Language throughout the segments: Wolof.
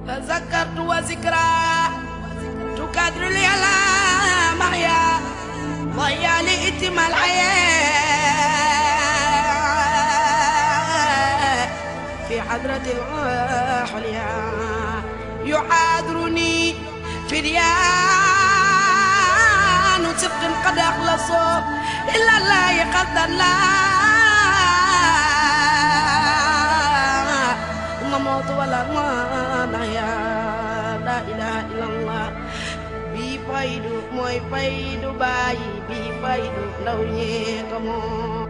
تذكرت وذكرى تكادر لي على محيا ضيع لي اتم الحياة في حضرة العليا يحاضرني فريان صدق قد أخلصوا إلا الله قد لا موت ولا ما نحيا لا إله إلا الله bi faydu mooy faydu bàyyi bi faydu ndaw ñee ko moom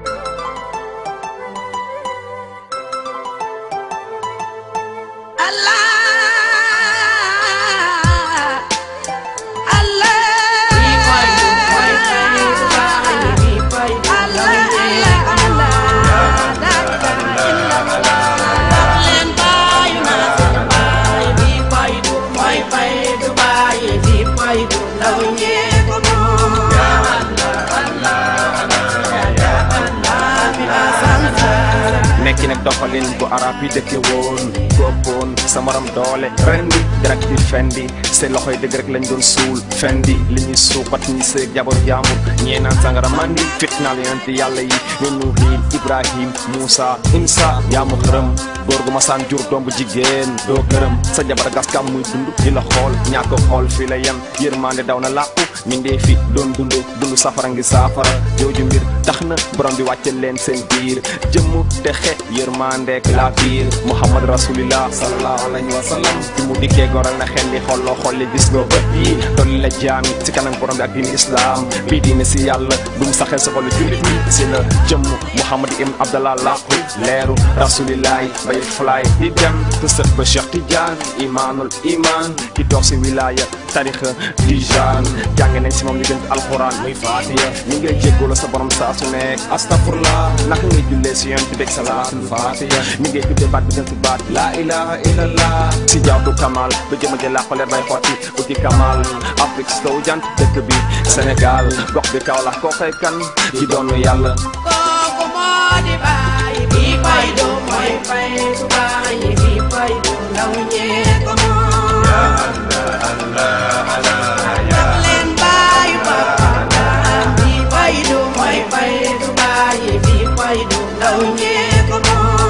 Allah Allah bi faydu mooy faydu bàyyi bi faydu ndaw ñee ko moom la ilaha illallah leen bàyyi naa seen bàyyi bi faydu mooy faydu bàyyi bi faydu ndaw ñee ko moom nekki nag doxalin bu arab yi dëkke woon góoboon sa morom doole ren bi direct di fendi seen loxoy dëgg rek lañ doon suul fendi li ñuy suuxat ñi seeg jabar jaambur ñee naan sangara mandi fitnaal yonent yàlla yi ñu nuuhin ibrahim moussa insa yaa mu xërëm góor gu masaan jur doom bu jigéen doo gërëm sa jabar gaskam muy dund di la xool ñàkk xool fii la yem yërmande daw na làqu mindee fi doon dund dund safara ngi saafara jooju mbir tax na borom bi wàcce leen seen biir jëmm te xe yërmandeek la biir muhammad rasulillah sallallahu alayhi wa sallam bi mu dikkee goral na xel li xolloo xolli gis nga bët yi dolli la jaami si kanam borom bi ak diini islam bii diine si yàlla dum saxel sa xolu jullit ñi si la jëmm muhammad ibn abdallah laqu leeru rasulillahi bay fly di dem te sët ba cheikh tidiane imaanul iman ki toog si wilaya tarixa tijaan jàng nañ si moom li gën alxuraan muy faatiya ñu ngay jéggolo sa borom saa su nekk astafurlah naka ngay jullee si yoon bi dégg salaatul faatiya ñu ngay tuddee baat bi gën si baat laa ilaha illallah si jaawtu kamal ba jëma jël laa xoleer bay xotti uti kamal afrique si sow jant dëkk bi sénégal gox bi kaw la koo koy kan ki doonu yàlla kooku moo di bàyyi bi faydu mooy faydu bàyyi bi faydu ndaw ñee ko moom jox leen bàyyi papa bi faydu mooy faydu bàyyi bi faydu ndaw ñee ko moom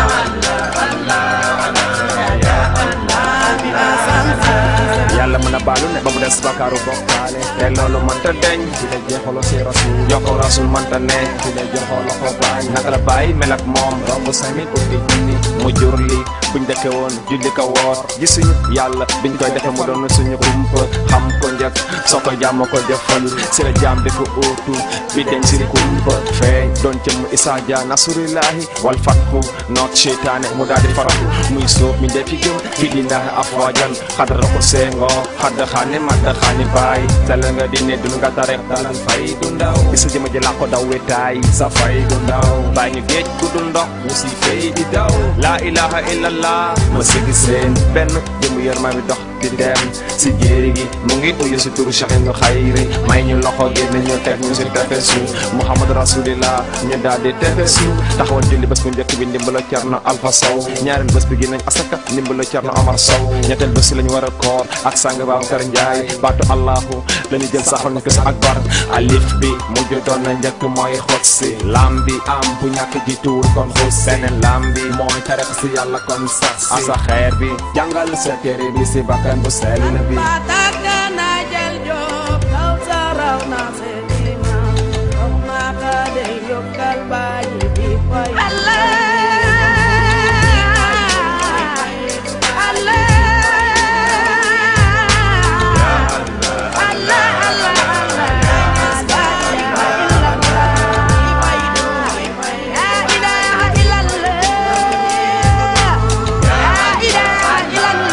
yàlla mën a baalu ne ba mu des bakaaru bokkaale te loolu mënta deñ fi la jeexalo si rasul jokkoo rasul mënta ne fi la joxoo loxo baay naka la bàyyi mel ak moom romb sami ubbi junni mu jur li buñ dëkke woon julli ko woor gisuñu yàlla biñ koy defe mu doon suñu kumpa xam ko njëkk soo ko jàmm ko jëfal si la jaam bi ko óotu bi deñ si kumpa feeñ doon jëmm isaa ja nasurillahi wal fathu noot seytaane mu daal di faratu muy sóob mi ndefi gëm fi dinahi afwajan xadra ko seengo xadda xaane madda xaani baay dalal nga di ne dun nga tarek dalal fay du ndaw bisa jëma ji laa ko daw wetaay sa fay du ndaw bàyyi ñu géej gu dul ndox ñu si fay di daw laa ilaha illallah ma sigi seen benn jëmu yërma bi dox di dem si jéeri gi mu ngi uyu si turu Cheikh Ibnu Xayri may ñu loxo génn ñu teg ñu si tefesu Muhammad rasulillah ñu daal di tefesu taxawal julli bés bu njëkk bi ndimbalo Cerno Alpha Sow ñaareel bés bi gi nañ asaka ndimbalo Cerno Omar Sow ñetteel bés si lañu war a koor ak sang Babacar Njaay baatu allahu lañu jël saxal ñu ko si akbar alif bi mujj doon na njëkk mooy xot si lam bi am bu ñàkk ji tuur kon xus seneen lam bi mooy tarix si yàlla kon sax si asa xeer bi jàngal sa téere bi si bakkan bu sell bi Pataka na jël jóob kaw sa raw na seen imaam comme maaka day yokkal bàyyi bi fay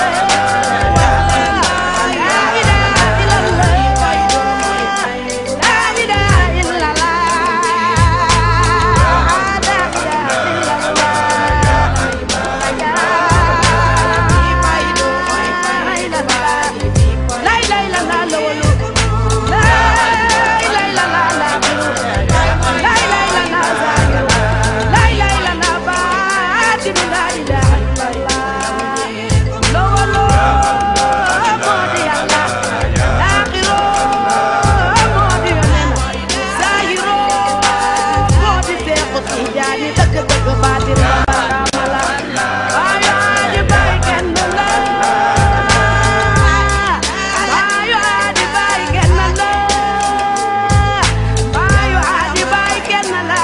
La ni dëgg dëgg baatin ba baraama la baayu aadi bay kenn la baayu aadi bay kenn la baayu aadi bay kenn la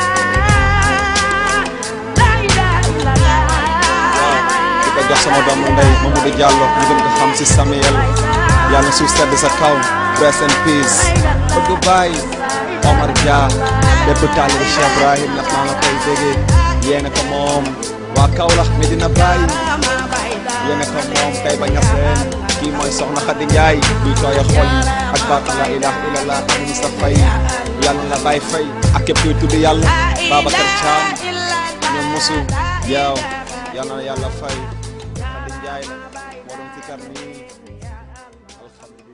la ilaha illallah di ko jox sama doomu ndey Mamadou Diallo ñu gën ko xam si Samuel yàlla suuf sedd sa kaw rest in peace bëgg baay Omar Dia bépp taalibe Cheikh Ibrahim ndax maa nga koy déggee yéena ko moom waa Kaolack Medina Baye yéena ko moom kay ba ñas leen kii mooy soxna Khady Ndiaye buy tooya xol yi ak baatu la ilaha illallah amin sa fay yàlla la bàyyi fay ak képp kuy tudd yàlla Babacar Thiam ñoom mosu yow yàlla na yàlla fay Khady Ndiaye la moo doon si kar nii alhamdulilah